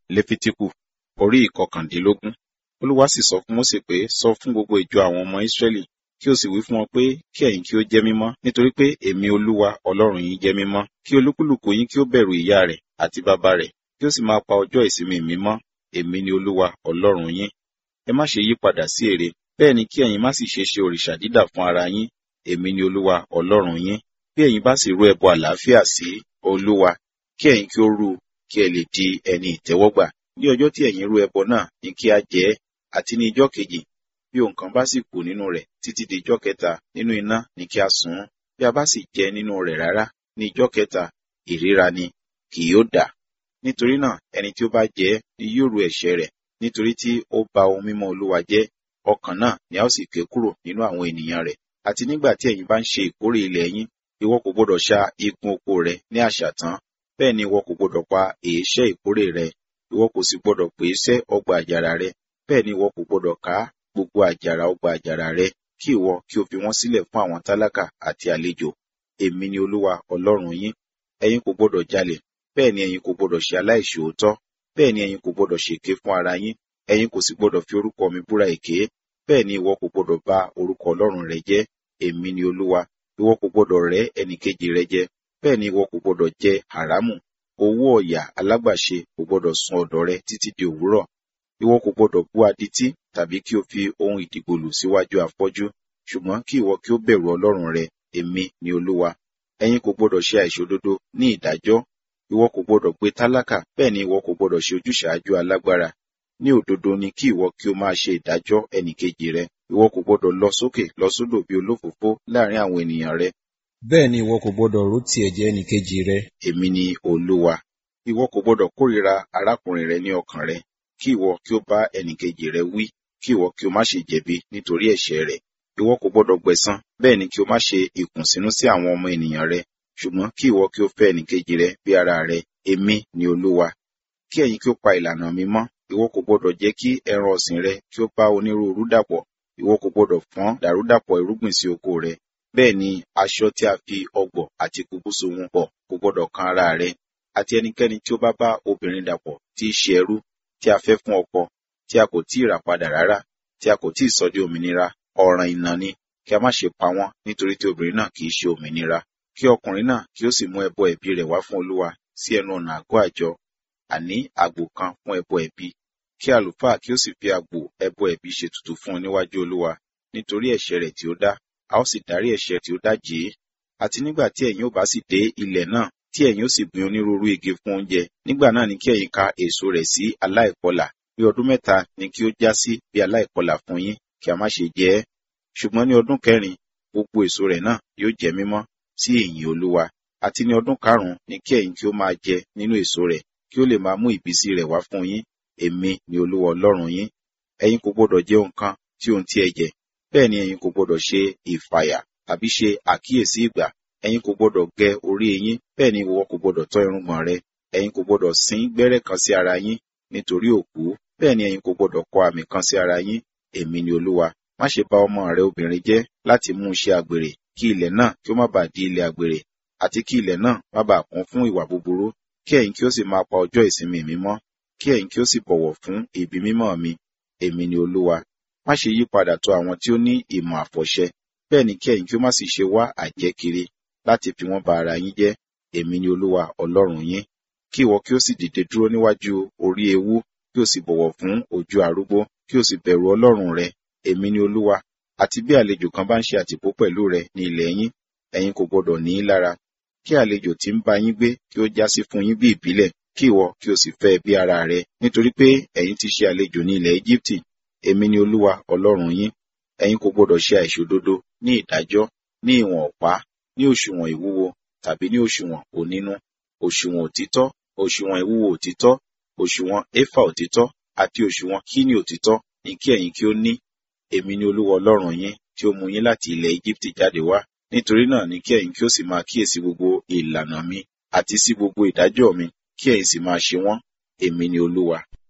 lẹ́fítíkù orí ìkọkàndínlógún olúwa sì sọ fún mósè pé sọ fún gbogbo ìjọ àwọn ọmọ ísírẹ́lì kí o sì wí fún wọn pé kí ẹ̀yin kí ó jẹ́ mímọ́ nítorí pé èmi olúwa ọlọ́run yín jẹ́ mímọ́ kí olúkúlùkù yín kí ó bẹ̀rù ìyá rẹ̀ àti bàbá rẹ̀ kí ó sì máa pa ọjọ́ ìsinmi mi mọ́ èmi ni olúwa ọlọ́run yín ẹ má ṣe yí padà sí ère bẹ́ẹ̀ ni kí ẹ̀yin má sì ṣe ṣe òrìṣà dídà fún ara yín èmi ni olúwa ọlọ́run yín bí ẹ̀yin bá sì rú ẹbọ àlàáfíà sí olúwa kí ẹ̀yin kí ó rú kí ẹ lè di ẹni ìtẹ́wọ́gbà ní ọjọ́ tí ẹ̀yin rú ẹbọ náà ní kí a jẹ ẹ́ àti ní ijọ́ kejì bí ohun kan bá sì kù nínú rẹ̀ títí di ijọ́ kẹta nínú iná ní kí a sun ún bí a bá sì jẹ nínú rẹ̀ rárá ní ijọ́ kẹta ìríra ni kì yóò dà nítorí náà ẹni tí ó bá jẹ ẹ́ ni yóò rú ẹ̀ṣẹ̀ rẹ̀ nítorí tí ó ba ohun mímọ́ olúwa jẹ́ ọkàn náà ni a ó sì ké kúrò nínú àwọn ènìyàn rẹ̀ àti nígbà tí ẹ̀yin bá ń ṣe ìkórè ilẹ̀ yín ìwọ kò gbọdọ̀ ṣá igun oko rẹ ní àṣàtán bẹ́ẹ̀ ni ìwọ kò gbọdọ̀ pa èéṣẹ́ ìkórè rẹ ìwọ kò sì gbọdọ̀ pèéṣẹ́ ọgbà àjàrà rẹ bẹ́ẹ̀ ni ìwọ kò gbọdọ̀ ká gbogbo àjàrà ọgbà àjàrà rẹ kí ìwọ kí o fi wọ́n sílẹ̀ fún àwọn tálákà àti àlejò èmi ni olúwa ọlọ́run yín ẹ̀yin kò gbọdọ̀ jalè bẹ́ẹ̀ ni ẹ̀yin kò gbọdọ̀ ṣe aláìṣòótọ́ bẹ́ẹ̀ ni ẹ̀yin kò gbọdọ̀ ṣèké fún ara yín ẹ̀yin kò sì gbọdọ̀ fi orúkọ mi búra èké bẹ́ẹ̀ ni ìwọ kò gbọdọ̀ bà orúkọ ọlọ́run rẹ jẹ́ èmi ni olúwa ìwọ kò gbọdọ̀ rẹ́ ẹnìkejì rẹ jẹ bẹ́ẹ̀ ni ìwọ kò gbọdọ̀ jẹ haramu owó ọ̀yà alágbàṣe kò gbọdọ̀ sun ọ̀dọ̀ rẹ títí di òwúrọ̀ ìwọ kò gbọdọ̀ bú adití tàbí kí o fi ohun ìdìgbòlù síwájú afọ́jú ṣùgbọ́n kí ìwọ kí ó bẹ̀rù ọlọ́run rẹ èmi ni olúwa ẹ̀yin kò gbọdọ̀ ṣe àìṣòdodo ní ìdájọ́ ìwọ kò gbọdọ̀ gbé tálákà bẹ́ẹ̀ ni ìwọ kò gbọdọ̀ ṣe ojúṣàájú alágbára ní òdodo ni kí ìwọ kí o máa ṣe ìdájọ́ ẹnìkejì rẹ ìwọ kò gbọdọ̀ lọ sókè lọ sódò bí olófòfó láàrin àwọn ènìyàn rẹ bẹ́ẹ̀ ni ìwọ kò gbọdọ̀ rú ti ẹ̀jẹ̀ ẹnìkejì rẹ èmi ni olúwa ìwọ kò gbọdọ̀ kórìíra arákùnrin rẹ ní ọkàn rẹ kí ìwọ kí o bá ẹnìkejì rẹ wí kí ìwọ kí o má ṣe jẹ̀bi nítorí ẹ̀ṣẹ̀ rẹ̀ ìwọ kò gbọdọ̀ gbẹ̀san bẹ́ẹ̀ ni kí o má ṣe ìkùnsínú sí àwọn ọmọ ènìyàn rẹ ṣùgbọ́n kí ìwọ kí o fẹ́ ẹnìkejì rẹ bí ara rẹ èmi ni olúwa kí ẹ̀yin kí o pa ìlànà mi mọ́ ìwọ kò gbọdọ̀ jẹ́ kí ẹran ọ̀sìn rẹ kí ó bá onírúurú dàpọ̀ ìwọ kò gbọdọ̀ fọ́n dàrúdàpọ̀ irúgbìn sí oko rẹ bẹ́ẹ̀ ni aṣọ tí a fi ọgbọ̀ àti kùkùsù wọn pọ̀ kò gbọdọ̀ kan ara rẹ àti ẹnikẹ́ni tí ó bá bá obìnrin dàpọ̀ tí í ṣe ẹrú tí a fẹ́ fún ọkọ tí a kò tí ì rà padà rárá tí a kò tí ì sọ di òmìnira ọ̀ràn ìnà ni kí a má ṣe pa wọ́n nítorí tí obìnrin náà kì í ṣe òmìnira kí ọkùnrin náà kí ó sì mú ẹbọ ẹ̀bí rẹ̀ wá fún olúwa sí ẹnu ọ̀nà àgọ́ àjọ àní àgbò kan fún ẹbọ ẹ̀bí kí àlùfáà kí ó sì fi àgbò ẹbọ ẹ̀bí ṣe ètùtù fún un níwájú olúwa nítorí ẹ̀ṣẹ̀ rẹ̀ tí ó dá a ó sì dárí ẹ̀ṣẹ̀ tí ó dá jì í àti nígbà tí ẹ̀yin ò bá sì dé ilẹ̀ náà tí ẹ̀yin ó sì gbin onírúurú igi fún oúnjẹ nígbà náà ni kí ẹ̀yin ka èso rẹ̀ sí aláìkọlà bí ọdún mẹ́ta ni kí ó já sí bí aláìkọlà fún yín kí a má ṣe jẹ ẹ́ ṣùgbọ́n ní ọdún kẹrin gbogbo èso rẹ̀ náà yóò jẹ́ mímọ́ sí ìyìn olúwa àti ní ọdún karùn-ún ni kí ẹ̀yin kí ó máa jẹ nínú èso rẹ̀ kí ó lè máa mú ìbísí rẹ̀ wá fún yín èmi ni olúwa ọlọ́run yín ẹ̀yin kò gbọdọ̀ jẹ nǹkan tí ohun tí ẹ jẹ bẹ́ẹ̀ ni ẹ̀yin kò gbọdọ̀ ṣe ìfàyà tàbí ṣe àkíyèsí ìgbà ẹ̀yin kò gbọdọ̀ gé orí yín bẹ́ẹ̀ ni ìwọ kò gbọdọ̀ tọ́ irùngbọ̀n rẹ ẹ̀yin kò gbọdọ̀ sín gbẹ́rẹ́ kan sí ara yín nítorí òkú bẹ́ẹ̀ ni ẹ̀yin kò gbọdọ̀ kọ àmì kan sí ara yín èmi ni olúwa má ṣe bá ọmọ rẹ obìnrin jẹ́ láti mú un ṣe àgbèrè kí ilẹ̀ náà kí ó má bàa di ilẹ̀ àgbèrè àti kí ilẹ̀ náà má bàa kún fún ìwà búburú kí ẹ̀yin kí ó sì máa pa ọjọ́ ìsinmi mi mọ́ kí ẹ̀yin kí ó sì bọ̀wọ̀ fún ibi mímọ́ mi èmi ni olúwa má ṣe yí padà tọ̀ àwọn tí ó ní ìmọ̀ àfọ̀ṣẹ bẹ́ẹ̀ ni kí ẹ̀yin kí ó má sì ṣe wá àjẹ́ kiri láti fi wọ́n ba ara yín jẹ́ èmi ni olúwa ọlọ́run yín kí ìwọ kí ó sì dìde dúró níwájú orí ewu kí o sì bọ̀wọ̀ fún ojú arúgbó kí o sì bẹ̀rù ọlọ́run rẹ èmi ni olúwa àti bí àlejò kan bá ń ṣe àtìpó pẹ̀lú rẹ ní ilẹ̀ yín ẹ̀yin kò gbọdọ̀ ní í lára kí àlejò tí ń bá yín gbé kí ó jásí fún yín bí ìbílẹ̀ kí ìwọ kí o sì fẹ́ bí ara rẹ nítorí pé ẹ̀yin ti ṣe àlejò ní ilẹ̀ Íjíbítì èmi ni olúwa ọlọ́run yín ẹ̀yin kò gbọdọ̀ ṣe àìṣòdodo ní ìdájọ́ ní ìwọ̀n ọ̀pá ní òṣùwọ̀n ìwúwo tàbí ní òṣùwọ̀n onínú òṣùwọ̀n òtítọ́ òṣùwọ̀n ìwúwo òtítọ́ òṣùwọ̀n éfà òtítọ́ àti òṣùwọ̀n kíní òtítọ́ ní kí ẹ̀yin kí ó ní èmi ni olúwa ọlọ́run yín tí ó mú yín láti ilẹ̀ Íjíbítì jáde wá nítorí náà ni kí ẹ̀yin kí ó sì máa kíyèsí gbogbo ìlànà mi àti sí gbogbo ìdájọ́ mi kí ẹ̀yin sì máa ṣe wọ́n èmi ni olúwa